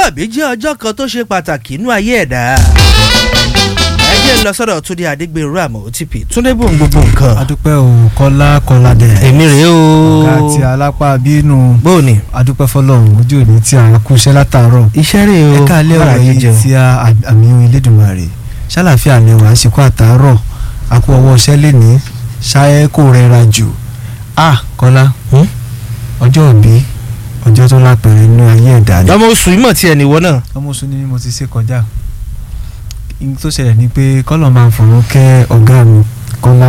ìbí jẹ́ ọjọ́ kan tó ṣe pàtàkì inú ayé ẹ̀dá ẹ jẹ́ ń lọ sọ́dọ̀ túndé adégbèrú àmọ́ òtítì túndé bò ń gbogbo nǹkan. adúpẹ́ o kọ́lá kọ́lá dẹ̀. èmi rèé o. ọ̀gá àti alápá bínú. bóòní. adúpẹ́ fọlọ́run ojú òní tí a kú iṣẹ́ látàárọ̀. iṣẹ́ rèé o. ẹ káàlẹ́ bára ọ̀rọ̀ yín yìí jẹun. tí a àmì Elédùmarè ṣàlàfíà ni wàá ṣe kó àtàárọ̀ a kú ọwọ́ iṣẹ́ lẹ́ni ṣáyẹ́ kó rẹra jù. a kọ́lá Hmm? ọjọ́ òbí ọjọ́ tó lápẹ̀rẹ̀ nínú ayé ẹ̀dá ni. ọmọ oṣù ìmọ̀ tí ẹ̀ nìwọ náà. ọmọ oṣù ni mo ti ṣe kọjá ohun tó ṣẹlẹ̀ ni pé kọ́lọ̀ máa ń fọ̀rọ̀ kẹ́ ọ̀gá mi kọ́lá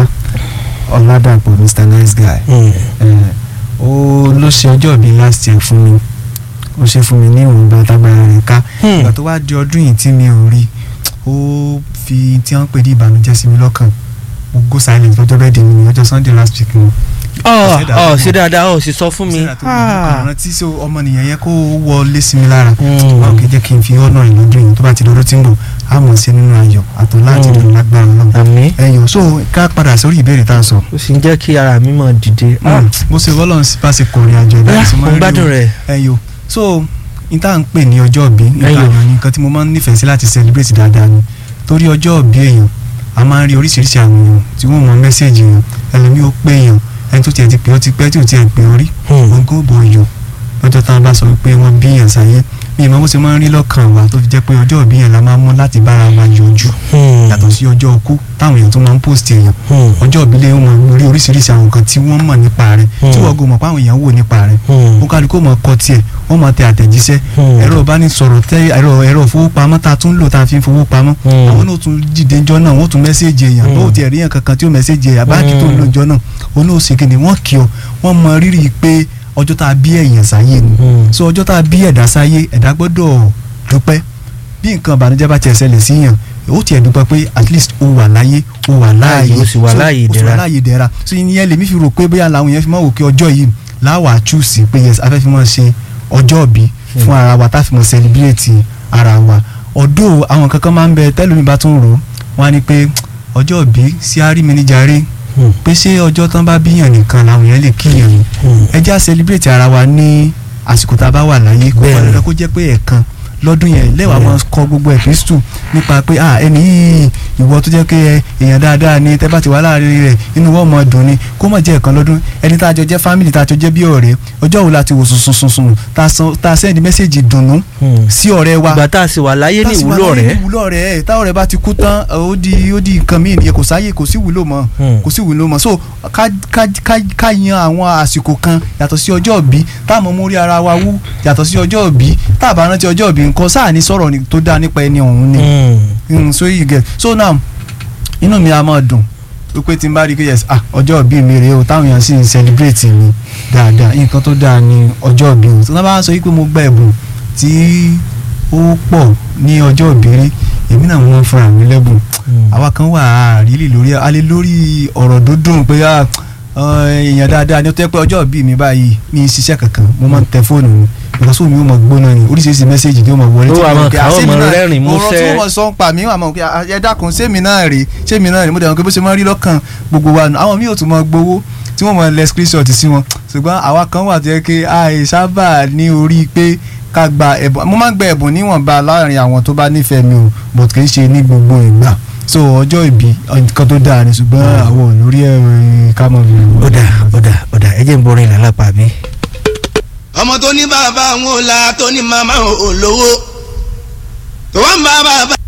ọ̀làdàpọ̀ mr nice guy Eh, ó ló ṣe ọjọ́ ìbí last year fún mi ó ṣe fún mi ní ìwọ̀nba tágbára rẹ̀ ká Hmm. ìgbà tó wá di ọdún yìí tí mi ò rí ó fi tí wọ́n ń pè ní ìbànújẹ́ sí mi lọ́kàn mo go silent lọ́jọ́ bẹ́ẹ̀ di mi ní ọjọ́ sunday last week ni ọ Ṣé dáadáa ọ mọ̀? ṣe dáadáa ọ sì sọ fún mi. síra tó mọ̀ nípa rántí sí ọmọnìyàn yẹn kó wọlé sí mi lára Hmm. wọn kì í jẹ́ kí n fi ọ̀nà ìlọ́dún yìí tó bá ti lọ́dún tí ń bọ̀ á mọ̀ sí nínú ayọ̀ àtọ̀ láti Hmm. lò lágbára náà àmì ẹ̀yọ̀ so ká padà sórí ìbéèrè tá a sọ ó sì ń jẹ́ kí ara mi máa dìde. Mm, bó ṣe wọ́lọ́run sí bá ṣe kọrin àjọ ìdá bóyá tí mo máa ń rí gbádùn o. rẹ̀. ẹyọ so n tá à ń pè ní ọjọ́ ìbí nípa Ẹyọ. àyàn ni nǹkan tí mo máa ń nífẹ̀ẹ́ sí láti celebrate dáadáa ni torí ọjọ́ ìbí èèyàn a máa ń rí oríṣiríṣi àwọn èèyàn tí wọ́n mọ mẹ́sẹ̀gì yẹn ẹlòmí ó pé èèyàn ẹni tó tiẹ̀ ti pè ó ti pẹ́ tí ò tiẹ̀ pè ó rí ogún òbò yò lọ́jọ́ táwọn bá sọ pé wọ́n bí èèyàn sáyé bí ìmọ̀ bó ṣe máa ń rí lọ́kàn wa tó fi jẹ́ pé ọjọ́ ìbí yẹn la máa ń mú láti bára wa yọjú yàtọ̀ sí ọjọ́ ọkú táwọn èèyàn tó máa ń post èèyàn ọjọ́ ìbílẹ̀ wọn máa ń rí oríṣiríṣi àwọn nǹkan tí wọ́n mọ̀ nípa rẹ̀ tí wọ́n gò mọ̀ pé àwọn èèyàn wò nípa rẹ̀ ó kálukú mọ̀ kọ tiẹ̀ wọ́n mọ̀ tẹ àtẹ̀jíṣẹ́ ẹ̀rọ ìbánisọ̀rọ̀ tẹ ẹ̀rọ ẹ̀rọ ìfowópamọ́ tá a tún lò tá a fi ń fowó pamọ́ àwọn náà tún dìde ńjọ́ náà wọ́n tún mẹ́sẹ̀jì èèyàn Hmm. bó tiẹ̀ rí yàn kankan tí ó mẹ́sẹ̀jì èèyàn báàgì tó ń lò ńjọ́ náà òun náà ó sì kìnnì wọ́n kí ọ wọ́n mọ rírì pé ọjọ́ tá a bí èèyàn sáyé ni so ọjọ́ tá a bí ẹ̀dá sáyé ẹ̀dá gbọ́dọ̀ dúpẹ́ bí nǹkan ìbànújẹ́ bá tiẹ̀ ṣẹlẹ̀ sí yàn ó tiẹ̀ dúpẹ́ pé at least ó wà láyé ó wà láàyè Ó sì wà So, láàyè ó sì wà ìdẹ̀ra. láàyè ìdẹ̀ra so ìyẹn lèmi fi rò pé bóyá làwọn yẹn fi máa wò pé ọjọ́ yìí láwà chúùsì pé yes afẹ́ fi máa ṣe ọjọ́ ìbí fún ara wa tá a fi máa celebrate ara wa ọ̀dọ́ àwọn kankan máa ń bẹ tẹ́lómi bá tún rò ó wọ́n á ní pé ọjọ́ ìbí sí àrímíníjàre pé ṣé ọjọ́ tán bá bíyàn nìkan làwọn yẹn lè kíyàn ni ẹ já celebrate ara wa ní àsìkò tá a bá wà láyé kó Bẹ́ẹ̀ni. wà lọ́dọ̀ kó jẹ́ pé ẹ̀ẹ̀kan lọ́dún yẹn lẹ́wàá Bẹ́ẹ̀ni. máa kọ gbogbo ẹ̀písítù nípa pé ah ẹni yìí ìwọ tó jẹ́ pé ẹ- èèyàn dáadáa ni tẹ́ bá ti wà láàrin rẹ̀ inú wọn mọ̀ dùn ni kó mọ̀ jẹ́ ẹ̀ẹ̀kan lọ́dún ẹni tá a jọ jẹ́ fámìlì tá a jọ jẹ́ bí ọ̀rẹ́ ọjọ́ wo la ti wò sùn sùn sùn tá a san- tá a sẹ́ndí mẹ́sẹ̀gì dùnnú sí ọ̀rẹ́ wa ìgbà tá a sì wà láyé ní Tá a sì wà ìwúlò láyé rẹ̀. ní ìwúlò rẹ̀ ẹ̀ táwọn rẹ̀ bá ti kú tán ó di ó di nǹkan míì nìyẹn kò sáyè kò sí ìwúlò mọ́ Hmm. kò sí ìwúlò mọ́ so ká ká ká ká yan àwọn àsìkò kan yàtọ̀ sí ọjọ́ òbí táwọn mú rí ara wa wú yàtọ̀ sí ọjọ́ òbí tá a bá rántí ọjọ́ òbí nǹkan sáà ní sọ̀rọ̀ ni- tó dáa nípa ẹni ọ̀hún ni Mm, so you get so now inú mi a máa dùn wípé tí n bá rí i pé yes ah ọjọ́ òbí mi rèé o táwọn èèyàn sì ń celebrate mi dáadáa nǹkan tó dáa ni ọjọ́ òbí o tí wọ́n bá sọ wípé mo gba ẹ̀bùn tí ó pọ̀ ní ọjọ́ òbí rí èmi náà wọ́n fúnra mi lẹ́bùn àwa kan wà á rílì lórí alẹ́ lórí ọ̀rọ̀ dúndùn pé ah, ọ, èèyàn dáadáa ni ó tẹ́ pé ọjọ́ òbí mi báyìí mi ì ṣiṣẹ́ kankan mo máa ń tẹ fóònù mi ìgbàsó mi ó mọ gbóná ni oríṣiríṣi mẹ́sẹ̀gì ni ó mọ wọlé Ó wà mo máa rò pé, kà, ah, ó ṣé mọ mi náà- rẹ́rìn-ín ọ̀rọ̀ tí músẹ́. wọ́n sọ ń pa mí wà mọ̀ pé ah, ẹ dákun sẹ́mi náà rè sẹ́mi náà rè mo dẹ̀rọ̀ pé bó ṣe máa ń rí lọ́kàn gbogbo wa nù àwọn míì ò tún mọ gbowó tí wọ́n mọ lẹ screenshot sí wọn ṣùgbọ́n àwa kan wà tó yẹ kí àìsábà ní orí pé ká gba ẹ̀bùn mo máa ń gba ẹ̀bùn níwọ̀nba láàrin àwọn tó bá nífẹ̀ẹ́ mi o but kì í ṣe ní gbogbo ìgbà so ọjọ́ ìbí nǹkan tó dáa ni ṣùgbọ́n àwọn ò lórí ẹ̀rọ ká mọ̀ mi. ó dà ó dà ó dà ẹ jẹ́ ń borin ìlànà pàbí. ọmọ tó ní bàbá òun ò la tó ní màmá òun ò lówó tó wá ń bá bàbá